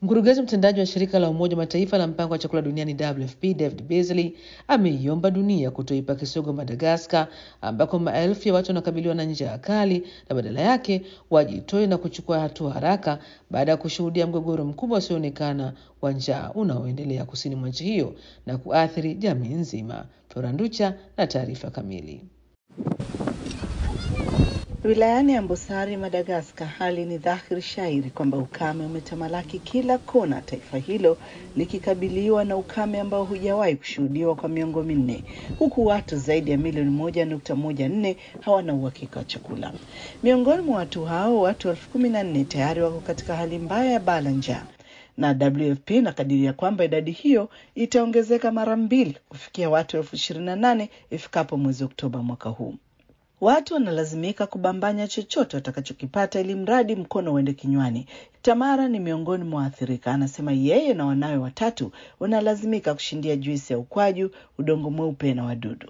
Mkurugenzi mtendaji wa shirika la Umoja wa Mataifa la mpango wa chakula duniani WFP David Beasley ameiomba dunia kutoipa kisogo Madagaskar, ambako maelfu ya watu wanakabiliwa na njaa kali na badala yake wajitoe na kuchukua hatua haraka baada ya kushuhudia mgogoro mkubwa usioonekana wa njaa unaoendelea kusini mwa nchi hiyo na kuathiri jamii nzima. Floranducha na taarifa kamili. Wilayani Ambosari, Madagaskar, hali ni dhahiri shairi kwamba ukame umetamalaki kila kona, taifa hilo likikabiliwa na ukame ambao hujawahi kushuhudiwa kwa miongo minne, huku watu zaidi ya milioni moja nukta moja nne hawana uhakika wa chakula. Miongoni mwa watu hao, watu elfu kumi na nne tayari wako katika hali mbaya ya baa la njaa na WFP inakadiria kwamba idadi hiyo itaongezeka mara mbili kufikia watu elfu ishirini na nane ifikapo mwezi Oktoba mwaka huu. Watu wanalazimika kubambanya chochote watakachokipata ili mradi mkono uende kinywani. Tamara ni miongoni mwa waathirika. Anasema yeye na wanawe watatu wanalazimika kushindia juisi ya ukwaju, udongo mweupe na wadudu.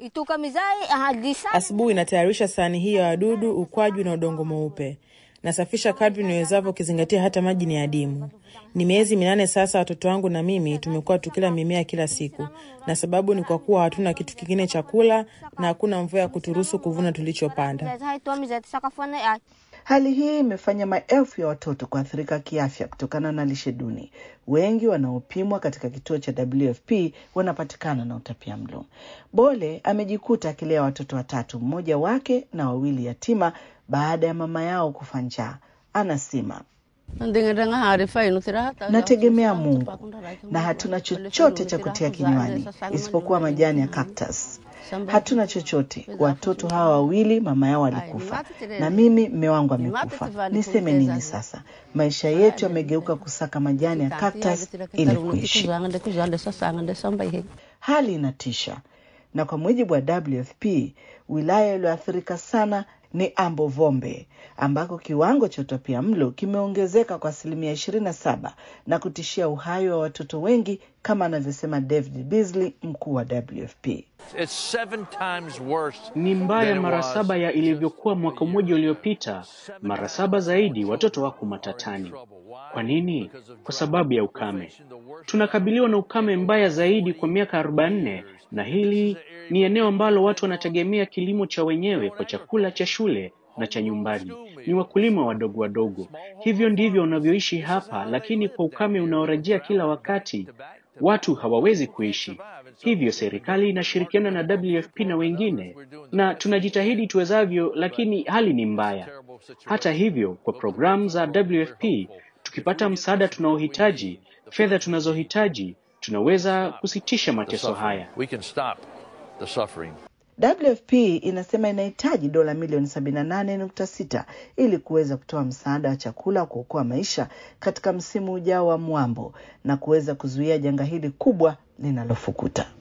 Asubuhi natayarisha sahani hii ya wadudu, ukwaju na udongo mweupe. Nasafisha kadri niwezavyo, ukizingatia hata maji ni adimu. Ni miezi minane sasa, watoto wangu na mimi tumekuwa tukila mimea kila siku, na sababu ni kwa kuwa hatuna kitu kingine cha kula na hakuna mvua ya kuturuhusu kuvuna tulichopanda. Hali hii imefanya maelfu ya watoto kuathirika kiafya kutokana na lishe duni. Wengi wanaopimwa katika kituo cha WFP wanapatikana na utapiamlo. Bole amejikuta akilea watoto watatu, mmoja wake na wawili yatima baada ya mama yao kufa njaa. Anasema nategemea Mungu na hatuna chochote cha kutia kinywani isipokuwa majani ya cactus. Hatuna chochote. Watoto hawa wawili mama yao alikufa na mimi mme wangu amekufa. Niseme nini sasa? Maisha yetu yamegeuka kusaka majani ya cactus ili kuishi. Hali inatisha, na kwa mujibu wa WFP wilaya iliyoathirika sana ni Ambovombe ambako kiwango cha utapiamlo kimeongezeka kwa asilimia ishirini na saba na kutishia uhai wa watoto wengi kama anavyosema David Beasley, mkuu wa WFP. Ni mbaya mara saba ya ilivyokuwa mwaka mmoja uliopita, mara saba zaidi. Watoto wako matatani. Kwa nini? Kwa sababu ya ukame. Tunakabiliwa na ukame mbaya zaidi kwa miaka 44 na hili ni eneo ambalo watu wanategemea kilimo cha wenyewe kwa chakula cha shule na cha nyumbani. Ni wakulima wadogo wadogo. Hivyo ndivyo wanavyoishi hapa, lakini kwa ukame unaorejea kila wakati, watu hawawezi kuishi. Hivyo serikali inashirikiana na WFP na wengine, na tunajitahidi tuwezavyo, lakini hali ni mbaya. Hata hivyo, kwa programu za WFP tukipata msaada tunaohitaji, fedha tunazohitaji, tunaweza kusitisha mateso haya. WFP inasema inahitaji dola milioni 78.6 ili kuweza kutoa msaada wa chakula kuokoa maisha katika msimu ujao wa mwambo na kuweza kuzuia janga hili kubwa linalofukuta.